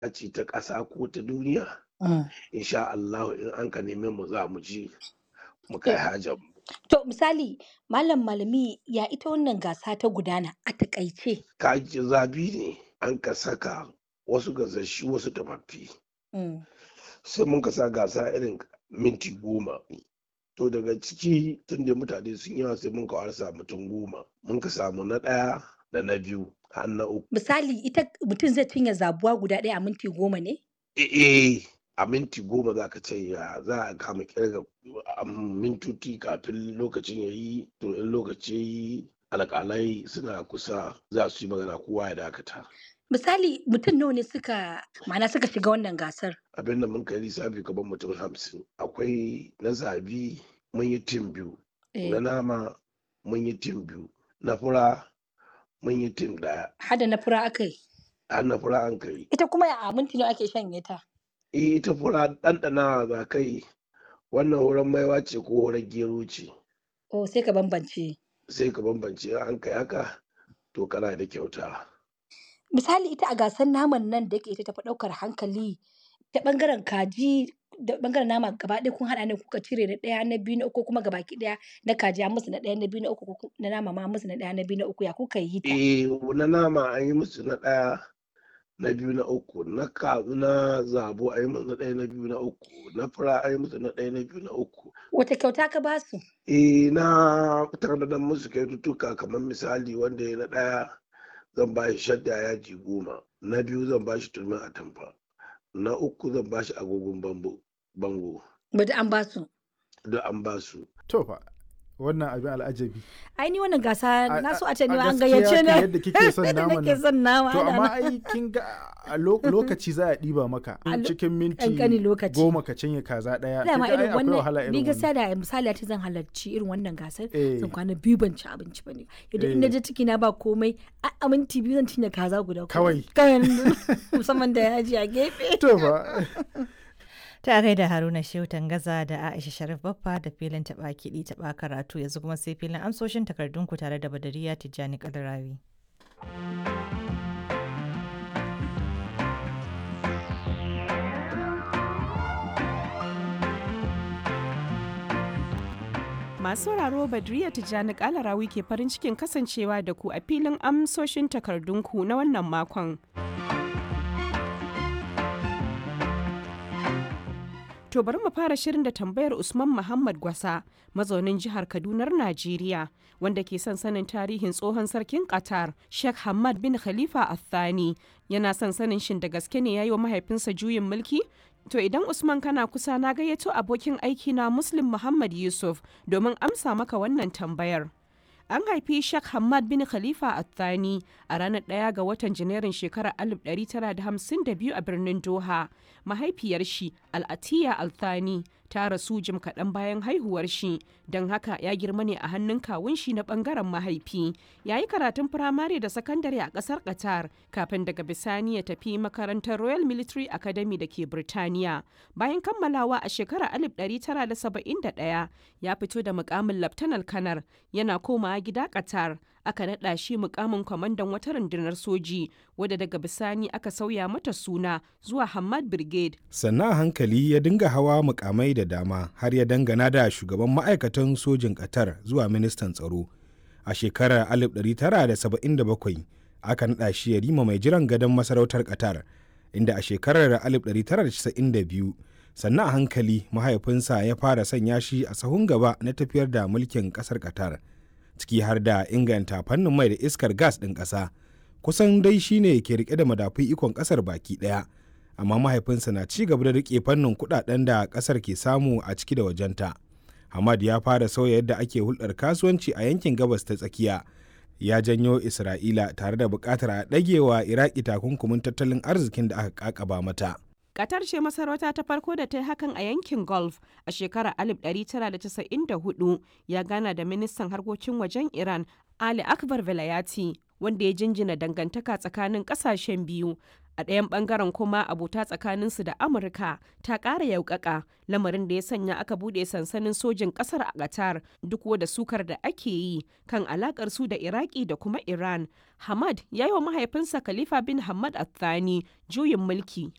ce ta ƙasa ko ta duniya insha Allah in an ka neme mu za mu ji mu kai hajar mu To misali malam malami ya ita wannan gasa ta gudana a takaice. kaji zabi ne an ka saka wasu gasashi wasu tafaffi Mm. sai mun ka sa gasa irin minti goma to daga ciki tun da mutane sun yawa sai mun ka warsa mutum goma mun ka samu na ɗaya da na biyu har na uku Misali ita mutum zai cinye zabuwa guda ɗaya a minti goma ne? eh a minti goma za ka ce ya za a kama kirga a mintoci kafin lokacin ya yi to in lokaci ya yi alƙalai suna kusa za su yi magana kowa ya dakata Misali mutum nawa ne suka ma'ana suka shiga wannan gasar? abin da mun kai lissafi gaban mutum hamsin akwai na zabi mun yi tim biyu Eh, na nama mun yi tim biyu na fura mun yi tim ɗaya Hada na fura aka yi. har na fura an kai Ita kuma a minti nawa ake shanye ta? eh ita fura ɗanɗana za kai wannan wurin maiwa ce ko wurin gero ce Oh sai ka bambance. sai ka bambance in an kai haka to kana da kyauta Misali ita a gasar naman nan da yake ita tafi ɗaukar hankali ta ɓangaren kaji da ɓangaren nama gaba ɗaya kun haɗa ne kuka cire na ɗaya na biyu na uku kuma gabaki ɗaya na kaji an musu na ɗaya na biyu na uku ko ku- na nama ma an musu na ɗaya na biyu na uku ya kuka yi ta? eh na nama an yi musu na ɗaya na biyu na uku na ka na zabo an yi musu na ɗaya na biyu na uku na fura an yi musu na ɗaya na biyu na uku Wata kyauta ka ba su? eh na tanadar musu kyaututtuka kamar misali wanda ya na ɗaya zan ba shi shadda yaji goma na biyu zan ba shi turmin atamfa na uku zan ba shi agogon bambo bango Bada an ba su. duk an ba su To fa wannan abin al'ajabi. Ai ni wannan gasa A- na so a a- ce ni a ma an gaskiya gayyace ka ni. yadda kike son Yadda naman nake nan. son nama. To ana amma nan. ai kin ga a lo- lokaci za a ɗiba maka A lo- cikin minti ƙanƙanin lokaci. goma ka cinye kaza ɗaya. Dama Kin ga ai irin akwai wahala wannan ni irin gaskiya wannan. da misali a ce zan halarci irin wannan gasar Eh. zan kwana biyu ban ci abinci ba ne idan in Eh. na je ciki na ba komai a a minti biyu zan cinye kaza guda kuma. Kawai. kawai musamman da yaji a gefe To fa Ta gaida Haruna Shehu Tangaza da Aisha Sharif Baffa da filin taɓa kiɗi taɓa karatu yanzu kuma sai filin amsoshin takardunku tare da Badariya Tijjani Kalarawi. Masu sauraro Badriya Tijjani Kalarawi ke farin cikin kasancewa da ku a filin amsoshin takardunku na wannan makon. To bari mu fara shirin da tambayar Usman Muhammad Gwasa, mazaunin jihar Kadunar Najeriya, wanda ke son sanin tarihin tsohon sarkin Qatar, Sheikh Hamad bin Khalifa Al-Thani. Yana son sanin shin da gaske ne ya yi wa mahaifinsa juyin mulki? To idan Usman kana kusa na gayyato abokin aiki na Muslim Muhammad Yusuf domin amsa maka wannan tambayar. An haifi Sheikh Hamad bin Khalifa Al-Thani a ranar ɗaya ga watan Janairun shekarar 1952 a birnin Doha. Mahaifiyar shi Al-Atiya Al-Thani ta rasu jim kaɗan bayan haihuwar shi, don haka ya girma ne a hannun kawun shi na ɓangaren mahaifi. Ya yi karatun firamare da sakandare a ƙasar Qatar kafin daga bisani ya tafi makarantar Royal Military Academy da ke Birtaniya. Bayan kammalawa a shekarar 1971 ya fito da mukamin Laftanar Kanar yana komawa gida Qatar. Aka naɗa shi mukamin kwamandan wata rundunar soji wadda daga bisani aka sauya mata suna zuwa Hamad Brigade. sannan a hankali ya dinga hawa mukamai da dama har ya dangana da shugaban ma'aikatan sojin ƙatar zuwa ministan tsaro a shekarar 1977 aka naɗa shi ya rima mai jiran gadon masarautar ƙatar inda a shekarar 1992 sannan a hankali mahaifinsa ya fara sanya shi a sahun gaba na tafiyar da mulkin ƙasar ƙatar ciki har da inganta fannin mai da iskar gas ɗin ƙasa kusan dai shine ke rike da madafun ikon ƙasar baki ɗaya amma mahaifinsa na ci gaba da rike fannin kudaden da kasar ke samu a ciki da wajenta. Hamad ya fara sauya yadda ake hulɗar kasuwanci a yankin gabas ta tsakiya. Ya janyo Isra'ila tare da buƙatar a ɗagewa Iraki takunkumin tattalin arzikin da aka ƙaƙaba mata. Qatar ce masarauta ta farko da ta yi hakan a yankin Gulf a shekarar 1994 ya gana da ministan harkokin wajen Iran Ali Akbar Velayati wanda ya jinjina dangantaka tsakanin kasashen biyu a ɗayan ɓangaren kuma abota tsakaninsu da amurka ta ƙara yaukaka lamarin da ya sanya aka buɗe sansanin sojin ƙasar a qatar duk da sukar da ake yi kan alaƙar su da iraki da kuma iran hamad ya yi wa mahaifinsa khalifa bin hamad athani juyin mulki